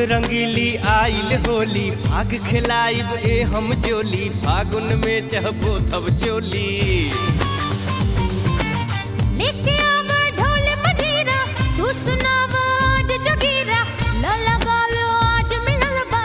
रंगीली आइल होली भाग खिलाइब ए हम जोली फागुन में चहबो तब चोली लेके आवा ढोल मजीरा तू सुनावा आज जोगीरा ल लगा लो आज मिलल बा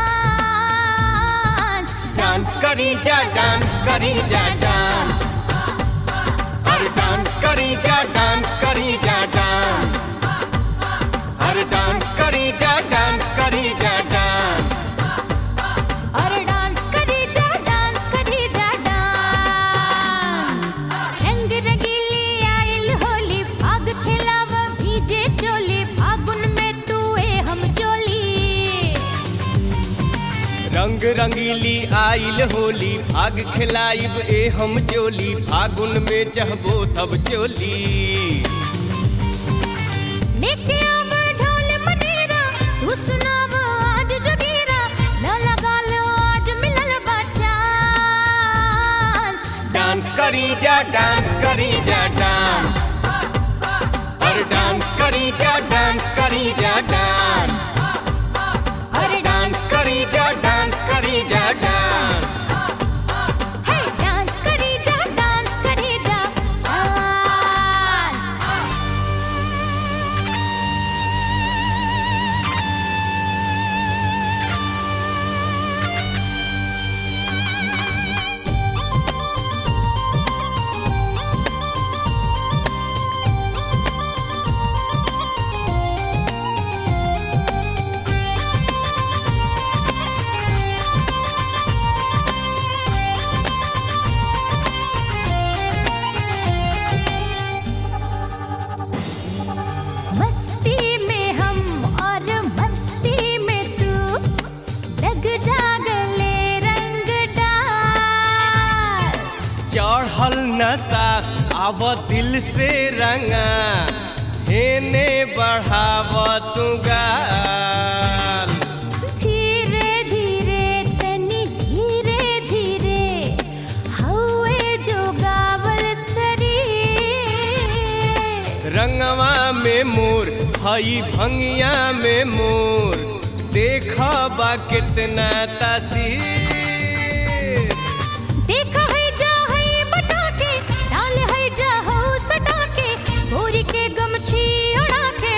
चांस डांस करी जा डांस करी जा डांस अरे डांस करी जा डांस करी जा डांस अरे डांस करी जा डांस करी जा डांस अरे डांस करी जा डांस करी जा डांस रंग रंगीली आइल होली भाग खिलावा भीजे चोली फागुन में तू ए हम चोली रंग रंगीली आइल होली भाग खिलाइब ए हम जोली फागुन में चहबो तब चोली लेके आवा ढोल मनीरा तू सुनावा आज जोगीरा ल लगा लो आज मिलल बा चांस डांस करी जा डांस करी जा डांस अरे डांस करी जा डांस करी जा डांस अरे डांस करी जा डांस करी जा डांस हे डांस करी जा डांस करी जा डांस मस्ती में हम और मस्ती में तू रग जागले रंग डाल चढ़ल नशा आव दिल से रंगा हेने बढ़ाव तू गाल धीरे धीरे तनी धीरे धीरे हवे जो गावल सरी रंगवा में मोर हई भंगिया में मोर देखबा कितना तासीर देखा है जा है बचा के डाल है जा हो सटा के गोरी के गमछी उड़ा के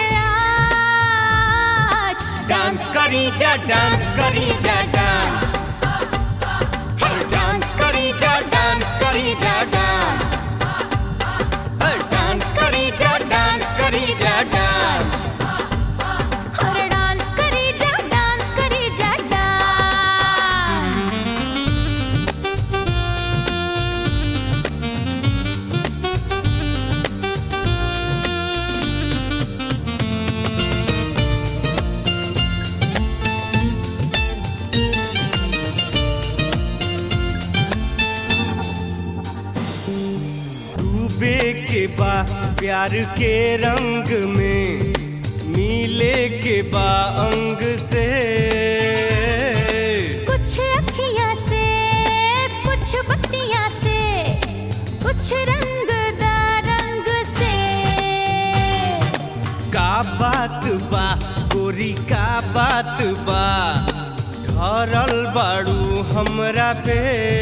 आज डांस करी जा डांस करी जा डांस हर डांस करी जा डांस करी जा डांस हर डांस करी जा डांस करी जा डांस हर डांस करी जा डांस करी जा डांस डूबे के बा प्यार के रंग में मिले के बा अंग से कुछ अखियाँ से कुछ बत्तियाँ से कुछ रंगदा रंग से का बात बा गोरी का बात बा धरल बाड़ू हमरा पे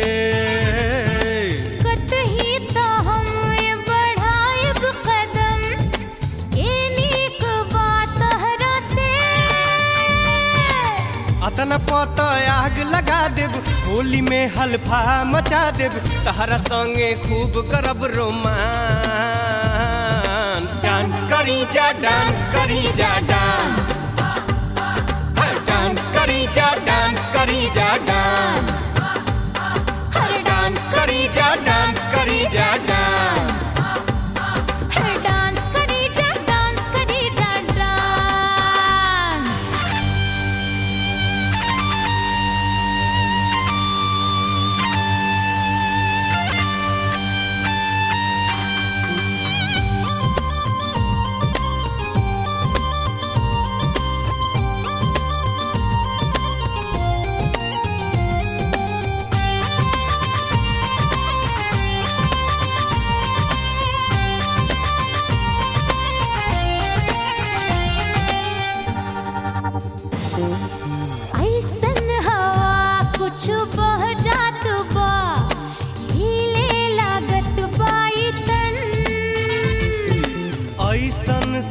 कतही तो हम बढ़ाइब कदम ए नीक बात हरा से अतना पत आग लगा देब होली में हल्फा मचा देब तहरा संगे खूब करब रोमांस डांस करी जा डांस करी जा डांस हर डांस करी जा डांस करी जा डांस हर डांस करी जा डांस करी जा डांस हर डांस करी जा डांस करी जा डांस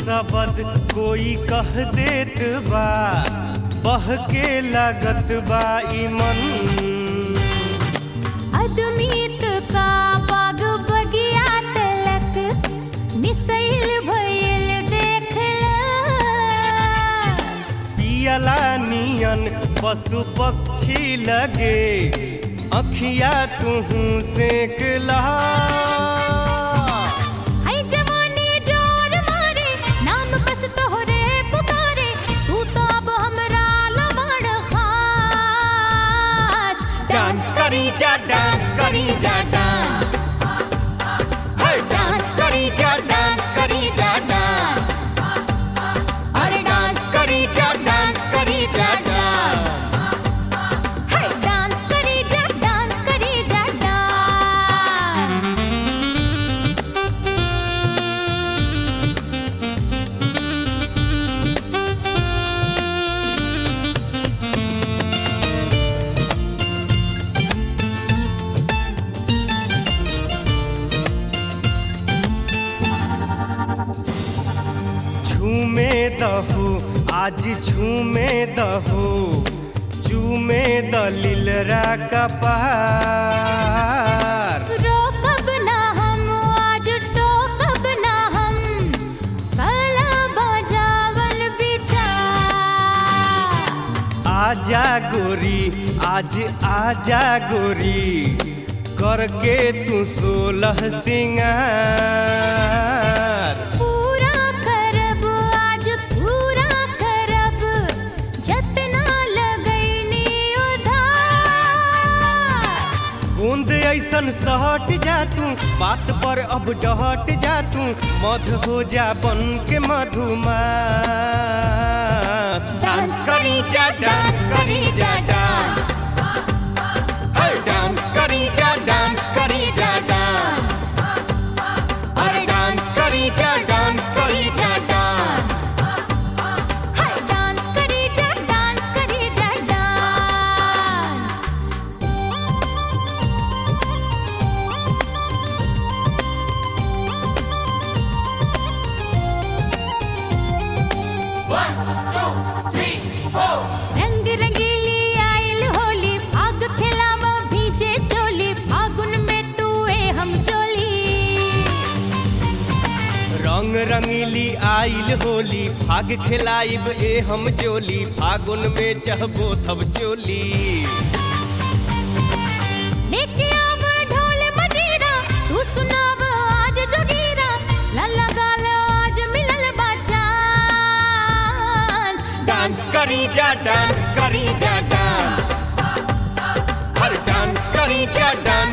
शब्द कोई कह देत बा बह के लागत बा ई मन अदमीत का बाग बगिया तलक निसैल भइल देखला पियला नियन पशु पक्षी लगे अखिया तुहू सेकला है जवानी जोर मारे नाम बस तोहरे पुकारे तू तो अब हमरा लमड़ खास डांस करी जा डांस करी जा डांस हर डांस करी जा डांस करी जा डांस अरे डांस करी जा डांस करी जा डांस है डांस करी जा डांस करी जा डांस झूमे दहू आज झूमे दहू चूमे दलिलरा कपार रोकब ना हम आज टोकब ना हम कला बजावन बिचार आजा गोरी आज आजा गोरी करके तू सोलह सिंगार पूरा करब आज पूरा करब जतना लगैनी उधार बूंद ऐसन सहट जा तू बात पर अब डहट जा तू मध हो जा बन के मधुमास डांस करी जा डांस करी जा डांस हर डांस करी जा डांस करी जा डांस अरे डांस करी जा डांस करी जा डांस है डांस करी जा डांस करी जा डांस रंग रंगीली आइल होली फाग खिलावा भीजे चोली फागुन में तू ए हम चोली रंग रंगीली आइल होली फाग खिलाइब ए हम जोली फागुन में चहबो तब चोली लेके आव ढोल मजीरा तू सुनाव आज जोगीरा लल्ला गाल आज मिलल बा चांस डांस करी जा डांस करी जा डांस हर डांस करी जा डांस